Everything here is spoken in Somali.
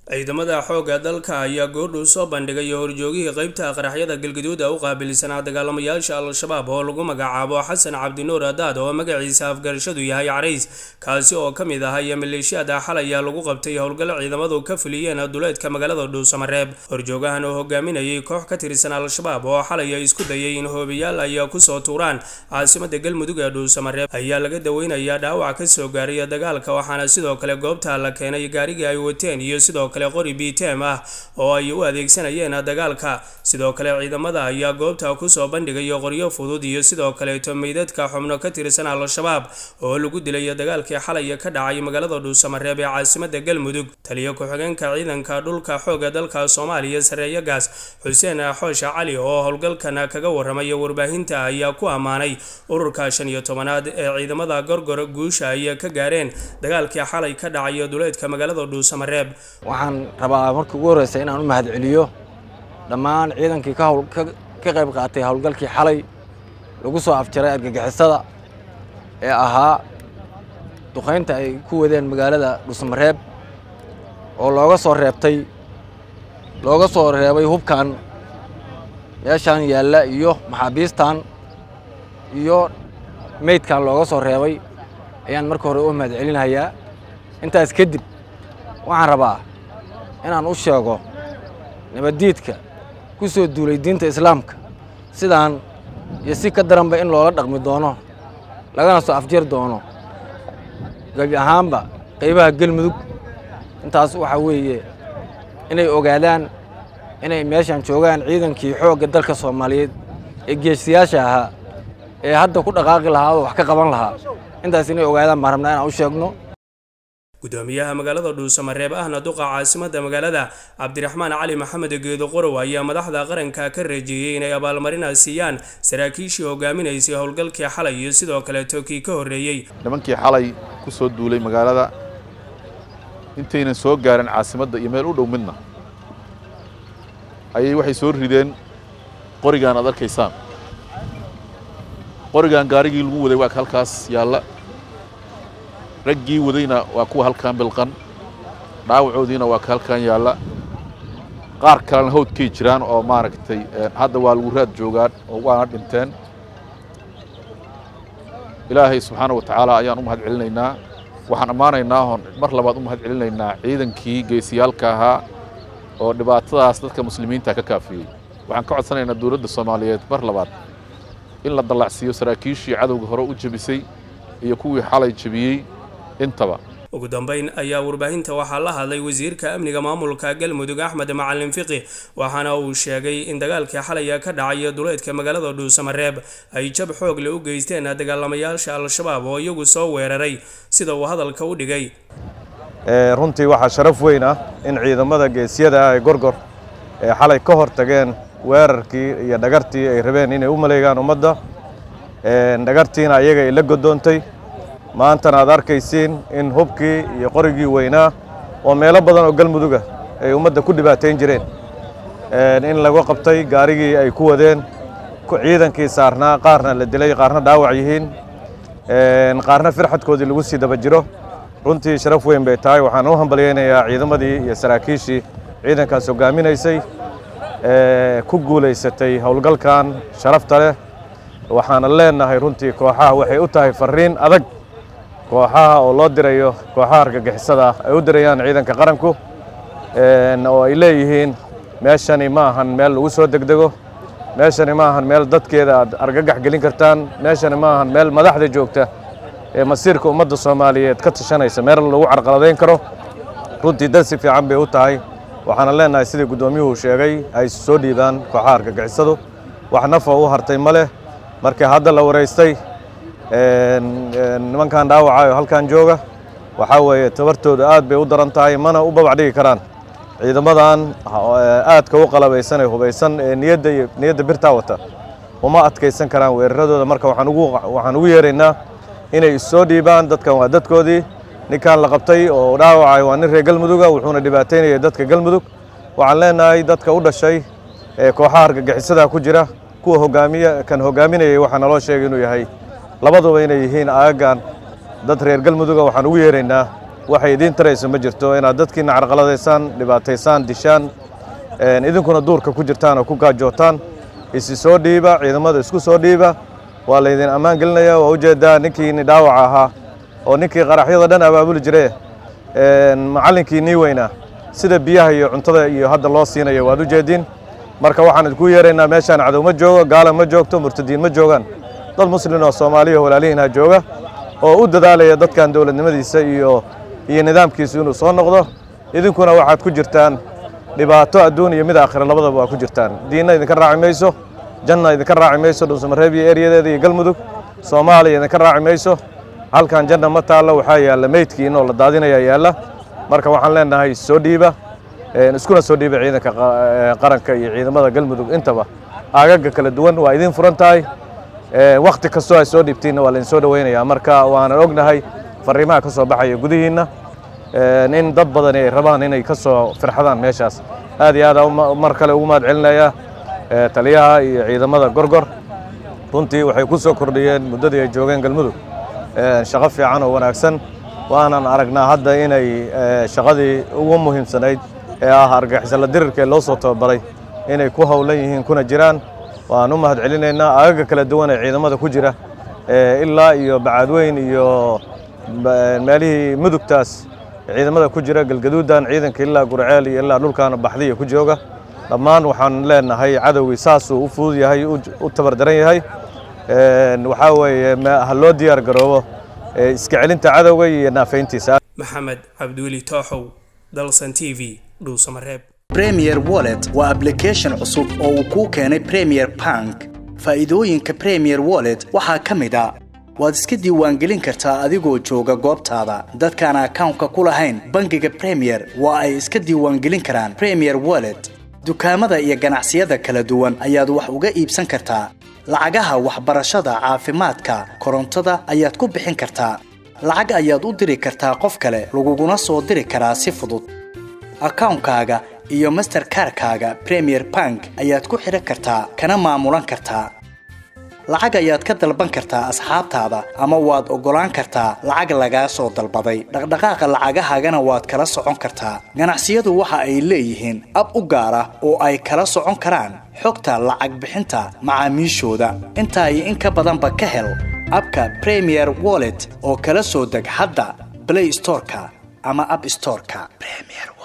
ciidamada xoogga dalka ayaa goordhow soo bandhigay horjoogihii qeybta qaraxyada galgaduud u qaabilsanaa dagaalamayaasha al-shabaab oo lagu magacaabo xasan cabdinuur adaad oo magaciisa afgarashadu yahay carays kaasi oo ka mid ah iyo maleeshiyada xalaya lagu qabtay howlgal ciidamadu ka fuliyeen duleedka magaalada dhuusamareeb horjoogahan oo hogaaminayay koox ka tirsan al-shabaab oo xalaya isku dayay in hoobiyaal ay kusoo tuuraan caasimada galmudug ee dhuusamareeb ayaa laga daweynayaa dhaawac kasoo gaaray dagaalka waxaana sidoo kale goobta la keenay gaarigii ay wateen iyo sidoo qori bitem ah oo ay u adeegsanayeen dagaalka sidoo kale ciidamada ayaa goobta kusoo bandhigay qoryo fudud iyo sidoo kaleeto meydadka xubno ka tirsan al-shabaab oo lagu dilay dagaalkii xalay ka dhacay magaalada dhuusamareeb ee caasimada galmudug taliyo ku-xigeenka ciidanka dhulka xooga dalka soomaaliya sareeyo gaas xuseen xoosha cali oo howlgalkan kaga waramay warbaahinta ayaa ku ammaanay ururka shan iyo tobanaad ee ciidamada gorgor guusha ay ka gaareen dagaalkii xalay ka dhacay duleedka magaalada dhuusamareeb waxaan rabaa markii ugu horreysa inaan u mahadceliyo dhammaan ciidankii ka qayb qaatay howlgalkii xalay lagu soo afjaray argagixisada ee ahaa duqaynta ay ku wadeen magaalada dhuusamareeb oo looga soo reebtay looga soo reebay hubkan meeshaan yaalla iyo maxaabiistan iyo meydkan looga soo reebay ayaan marka hore u mahadcelinayaa intaas kadib waxaan rabaa inaan u sheego nabaddiidka ku soo duulay diinta islaamka sidaan iyo si ka daranba in loola dhaqmi doono lagana soo afjir doono gebi ahaanba qaybaha galmudug intaas waxaa weeye inay ogaadaan inay meeshan joogaan ciidankii xoogga dalka soomaaliyeed ee geesiyaasha ahaa ee hadda ku dhaqaaqi lahaa oo wax ka qaban lahaa intaas inay ogaadaan baan rabnaa inaan u sheegno gudoomiyaha magaalada dhuusamareeb ahna duqa caasimada magaalada cabdiraxmaan cali maxamed geedo qorow ayaa madaxda qaranka ka reejeeyey inay abaalmarina siiyaan saraakiishii hogaaminaysay howlgalkii xalay iyo sidoo kaleeto kii ka horreeyey nimankii xalay ku soo duulay magaalada intaynan soo gaarin caasimadda iyo meel u dhow midna ayay waxay soo rideen qorigaan aad arkaysaan qorigaan gaarigii lagu waday waa halkaas yaalla raggii wadayna waa kuwa halkan bilqan dhaawacoodiina waa ka halkan yaalla qaar kalena hawdkay jiraan oo maaragtay hadda waa lagu raad joogaan oo waana dhinteen ilaahay subxaana wa tacaala ayaan u mahad celinaynaa waxaan ammaanaynaa oon mar labaad u mahad celinaynaa ciidankii geesiyaalka ahaa oo dhibaatadaas dadka muslimiinta ka kaafiyey waxaan ka codsanaynaa dowladda soomaaliyeed mar labaad in la dallacsiiyo saraakiishii cadowga hore u jebisay iyo kuwii xalay jebiyey intaba ugu dambeyn ayaa warbaahinta waxaa la hadlay wasiirka amniga maamulka galmudug axmed macalin fiqi waxaana uu sheegay in dagaalkii xalaya ka dhacay duleedka magaalada dhuusamareeb ay jab xoog le u geysteen dagaalamayaasha al-shabaab oo iyagu soo weeraray sida uu hadalka u dhigay runtii waxaa sharaf weyn ah in ciidamada geesiyada ah ee gorgor ee xalay ka hor tageen weerarkii iyo dhagartii ay rabeen inay u maleegaan ummadda dhagartiina ayaga ay la godoontay maantana aad arkaysiin in hubkii iyo qorigii weynaa oo meelo badan oo galmuduga ay ummadda ku dhibaatayn jireen in lagu qabtay gaarigii ay ku wadeen ciidankii saarnaa qaarna la dilay qaarna dhaawac yihiin qaarna firxadkoodii lagu sii daba jiro runtii sharaf weyn bay tahay waxaan u hambalyaynayaa ciidamadii iyo saraakiishii ciidankaas hogaaminaysay ku guulaysatay howlgalkan sharafta leh waxaana leenahay runtii kooxaha waxay u tahay fariin adag kooxaha oo loo dirayo kooxaha argagixisada ay u dirayaan ciidanka qaranku oo ay leeyihiin meeshani ma ahan meel lagu soo degdego meeshani ma ahan meel dadkeeda aad argagax gelin kartaan meeshani ma ahan meel madaxda joogta ee masiirka ummadda soomaaliyeed ka tashanaysa meel lagu carqaladayn karo runtii dad si fiican bay u tahay waxaana leenahay sidii guddoomiyuhu sheegay ay soo dhiibaan kooxaha argagixisadu wax nafa u hartay ma leh markii hadda la waraystay nimankan dhaawacayo halkan jooga waxaa weeye tabartooda aad bay u daran tahay mana u babac dhigi karaan ciidamadan aadka u qalabaysan ee hubaysan ee niyadda iyo niyadda birtaa wata uma adkaysan karaan weeraradooda marka waxaan ugu waxaan ugu yeeraynaa inay issoo dhiibaan dadkan waa dadkoodii ninkan la qabtay oo dhaawacay waa nin reer galmuduga wuxuuna dhibaataynayay dadka galmudug waxaan leenahay dadka u dhashay ee kooxaha argagixisada ku jira kuwa hogaamiya kan hogaaminayay waxaa naloo sheegay inuu yahay labaduba inay yihiin aagagan dad reer galmuduga waxaan ugu yeeraynaa waxay idiin tarayso ma jirto inaad dadkiina carqaladaysaan dhibaataysaan dishaan idinkuna duurka ku jirtaan oo ku gaajootaan isi soo dhiiba ciidamada isku soo dhiiba waa laydin ammaan gelinaya waa ujeedaa ninkiini dhaawaca ahaa oo ninkii qaraxyada dhan abaabuli jire macallinkii nii weynaa sida biyaha iyo cuntada iyo hadda loo siinayo waad ujeediin marka waxaan idinku yeeraynaa meeshaan cadow ma joogo gaala ma joogto murtadiin ma joogaan dad muslin oo soomaaliya walaalihiinha jooga oo u dadaalaya dadkan dowladnimadiisa iyo iyo nidaamkiisu inuu soo noqdo idinkuna waxaad ku jirtaan dhibaato adduun iyo mid aakhira labadaba waa ku jirtaan diinna idinka raaci mayso janna idinka raaci mayso dhuusamareeb iyo eryadeeda iyo galmudug soomaaliya idinka raaci mayso halkan janna ma taallo waxaa yaalla meydkiin oo la daadinaya yaalla marka waxaan leenahay soo dhiiba iskuna soo dhiiba ciidanka qaranka iyo ciidamada galmudug intaba aagaga kala duwan waa idiin furan tahay wakhti kastoo ay soo dhiibtiinna waa laidinsoo dhoweynayaa marka waanan ognahay fariimaha ka soo baxaya gudihiinna in dad badani ay rabaan inay ka soo firxadaan meeshaas aad iyo aad mar kale ugu mahad celinayaa taliyaha iyo ciidamada gorgor runtii waxay ku soo kordhiyeen muddadii ay joogeen galmudug shaqo fiican oo wanaagsan waanan aragnaa hadda inay shaqadii ugu muhiimsanayd ee ah argagixisala dirirka ee loo soo tababaray inay ku howlan yihiin kuna jiraan waan u mahad celinaynaa aagaga kala duwan ee ciidamada ku jira ilaa iyo bacaadweyn iyo meelihii mudugtaas ciidamada ku jira galgaduudan ciidanka ilaa gurceel iyo ilaa dhulkaana baxdiya ku jooga dhammaan waxaan leenahay cadowgii saasuu u fudud yahay u tabardaran yahay waxaa weeye ha loo diyaar garoobo iska celinta cadowga iyo naafayntiisa maxamed cabdiweli tooxow dalsan t v dhuusamareeb premier wallet waa ablication cusub oo uu kuu keenay premier bank faa'iidooyinka premier wallet waxaa ka mid a waad iska diiwaangelin kartaa adigoo jooga goobtaada dadkaan akawnka ku lahayn bangiga premier waa ay iska diiwaangelin karaan premier wallet dukaamada iyo ganacsiyada kala duwan ayaad wax uga iibsan kartaa lacagaha waxbarashada caafimaadka korontada ayaad ku bixin kartaa lacag ayaad u diri kartaa qof kale laguguna soo diri karaa si fudud akawnkaaga iyo masterkarkaaga premier bank ayaad ku xidhan kartaa kana maamulan kartaa lacag ayaad ka dalban kartaa asxaabtaada ama waad oggolaan kartaa lacag lagaa soo dalbaday dhaqdhaqaaqa lacagahaagana waad kala socon kartaa ganacsiyadu waxa ay leeyihiin ab u gaar ah oo ay kala socon karaan xogta lacag bixinta macaamiishooda intaa iyo in ka badanba ka hel abka premier wallet oo kala soo deg hadda blay storeka ama ab storeka